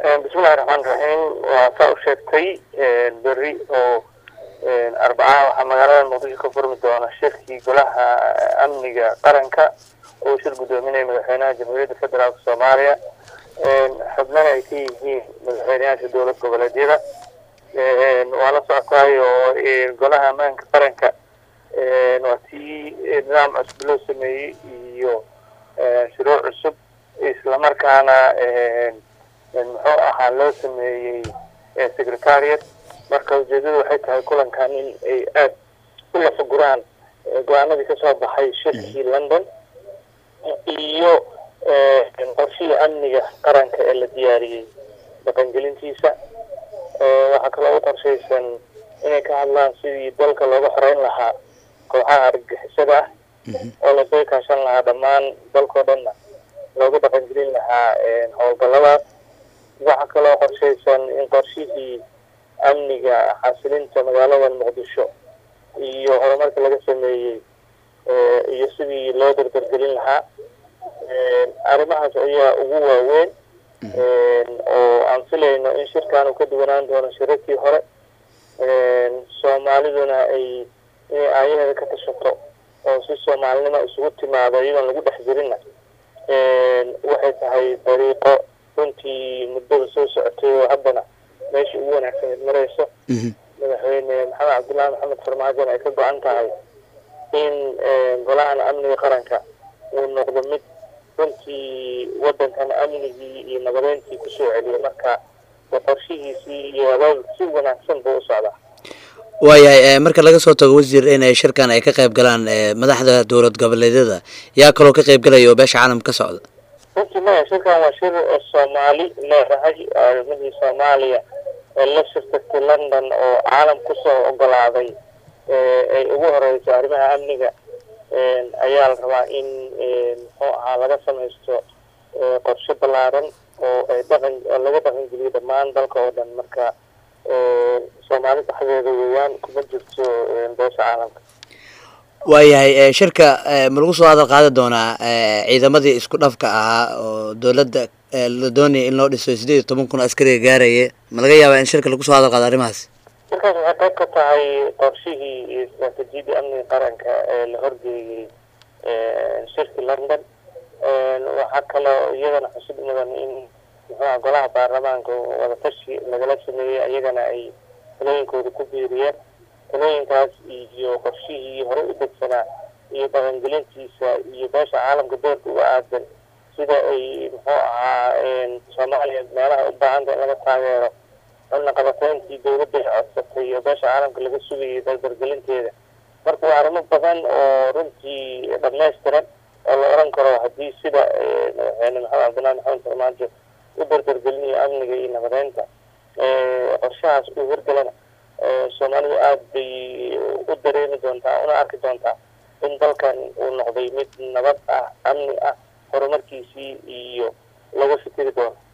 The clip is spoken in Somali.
bismillahi raxmaan raxiim waa saa u sheegtay berri oo arbacaha waxaa magaalada muqdisho ka furmi doona shirkii golaha amniga qaranka oo shir guddoominaya madaxweynaha jamhuuriyadda federaalk soomaaliya xubnana ay ka yihiin madaxweyneyaasha dowlad goboleedyada waa la socotaay oo golaha ammaanka qaranka waa tii nidaam cusub loo sameeyey iyo shuruuc cusub islamarkaana muxuu ahaa loo sameeyey secretariat marka ujeedadu waxay tahay kulankan in ay aada u lafaguraan go-aanadii kasoo baxay shirkii london iyo qorshihii amniga qaranka ee la diyaariyey dhaqangelintiisa waxaa kaloo u qorshaysan inay ka hadlaan sidii dalka looga xoreyn lahaa kooxaha argagixisada ah oo lasoo kaashan lahaa dhammaan dalkao dhanna looga dhaqangelin lahaa howlgalladaas waxaa kaloo qorshaysan in qorshihii amniga xasilinta magaalada muqdisho iyo horumarka laga sameeyey iyo sidii loo dardargelin lahaa arrimahaas ayaa ugu waaweyn oo aan filayno in shirkan uu ka duwanaan doono shirarkii hore soomaaliduna ay inay aayaheeda ka tashato oo si soomaalinimo isugu timaado iyadoon lagu dhex jirinna waxay tahay dariiqo runtii muddada soo socotay oo haddana meeshii ugu wanaagsaneed marayso madaxweyne maxamed cabdullaahi maxamed farmaajon ay ka go-an tahay in golahan amniga qaranka uu noqdo mid runtii waddankan amnigii iyo nabadeyntii kusoo celiyo marka qorshihiisii iyo abaabul si wanaagsan buu u socdaa waayahay marka laga soo tago wasiir in shirkan ay ka qayb galaan madaxda dowlad goboleedyada yaa kaloo ka qayb galaya oo beesha caalamka ka socda runtii maya shirkan waa shir soomaali leedahay arrimihii soomaaliya ee la shirtagtay london oo caalam kusoo ogolaaday ay ugu horeyso arrimaha amniga ayaa la rabaa in muxuu ahaa laga samaysto qorshe ballaaran oo ay dhaqan laga dhaqangeliyo dhammaan dalka oo dhan marka soomaali dhexdeeda weeyaan kuma jirto beesha caalamka waayahay shirka ma lagu soo hadal qaadi doonaa ciidamadii isku dhafka ahaa oo dowladda la doonaya in loo dhiso sideed iyo toban kun askariga gaaraya ma laga yaabaa in shirka lagu soo hadal qaado arrimahaas shirkaas waxay qayb ka tahay qorshihii iyo istraatijiyadii amniga qaranka ee la horgeeyey shirkii london waxaa kaloo iyadana xusid mudan in muxuuha golaha baarlamaanka wadatashi lagala sameeyey iyagana ay talooyinkooda ku biiriyeen talooyinkaas iyo qorshihii hore u degsanaa iyo dhaqangelintiisa iyo beesha caalamka doorka uga aadan sida ay muxuu ahaa soomaaliya meelaha u baahanta in laga taageero xubna qabateyntii dowladda ay codsatay iyo beesha caalamka laga sugayay dardargelinteeda marka waa arrimo badan oo runtii dhamaystiran oo la oran karo haddii sida madaxweyne maxamed cabdullahi maxamed farmaajo u dardargelinayo amniga iyo nabadeynta qorshahaas uu hirgalana soomaalidu aada bay u dareemi doontaa una arki doontaa in dalkan uu noqday mid nabad ah amni ah horumarkiisii iyo laga fikiri doono